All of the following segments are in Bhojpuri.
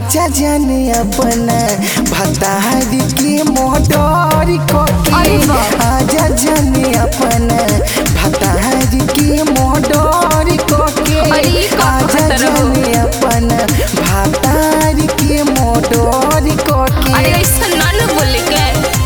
आजा जाने अपना भतारी के मोटर कोके अरे वाह। आजा जाने अपना भतारी के मोटर कोके अरे ये का आजा कहत रहो? जाने अपना भतारी के मोटर कोके अरे ऐसा ना न बोले के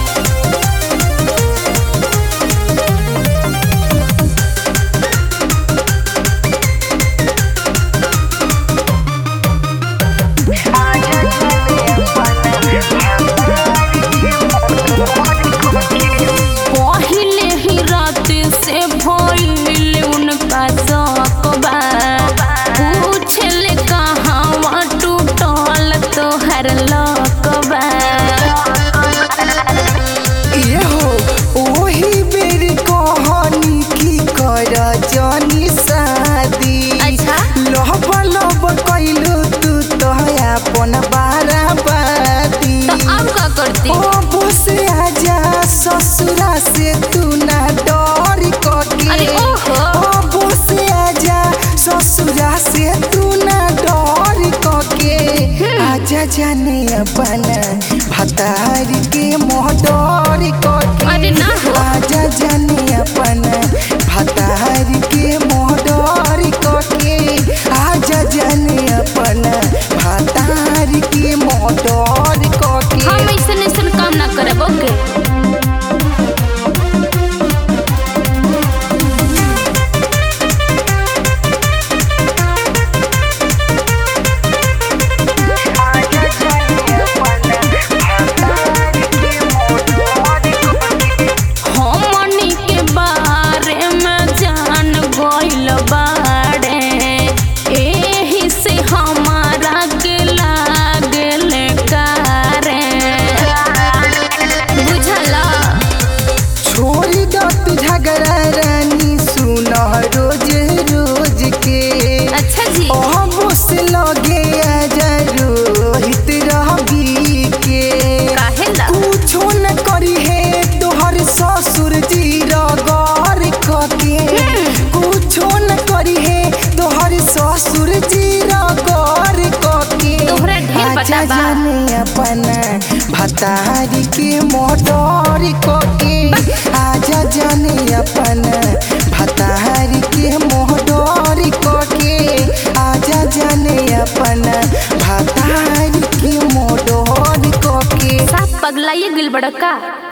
पहिले ही रात से भइल उनका सकबा पूछले कहाँ टूटल तोहर लकबा इहो ओही बेर कहानी की कर जानी शादी अच्छा। लब लब कैलू तू तो अपन बाराबादी तो अब का करती ओ बस आजा ससुरा से तू ना डर कके अरे ओहो। ओ बस आजा ससुरा से तू ना डर कके आजा जाने अपना भतारी के मोहडर कके अरे ना हो। आजा जाने अपना भतारी के मोहडर कके आजा जाने अपना भतारी के मोहडर कके हम ऐसन ऐसन काम ना करब ओके हमनी के बारे में जान गइल बाड़े एही से हमारा के लागल कारे बुझला छोड़ी दो तू झगड़ा रानी सुन रोज रोज के अच्छा जी अबो से लगे आजा रोहित रवि के काहेला कुछो न करी है तोहर ससुर जी रगर कके कुछो न करी है तोहर ससुर जी रगर कके तोहरा ढेर पता आजा बा। जाने अपना भतारी के मोटर कोके आजा जाने अपना भतारी के मोटर कोके आजा जाने अपना भतारी के मोटर कोके साफ पगलाइए गिल बड़का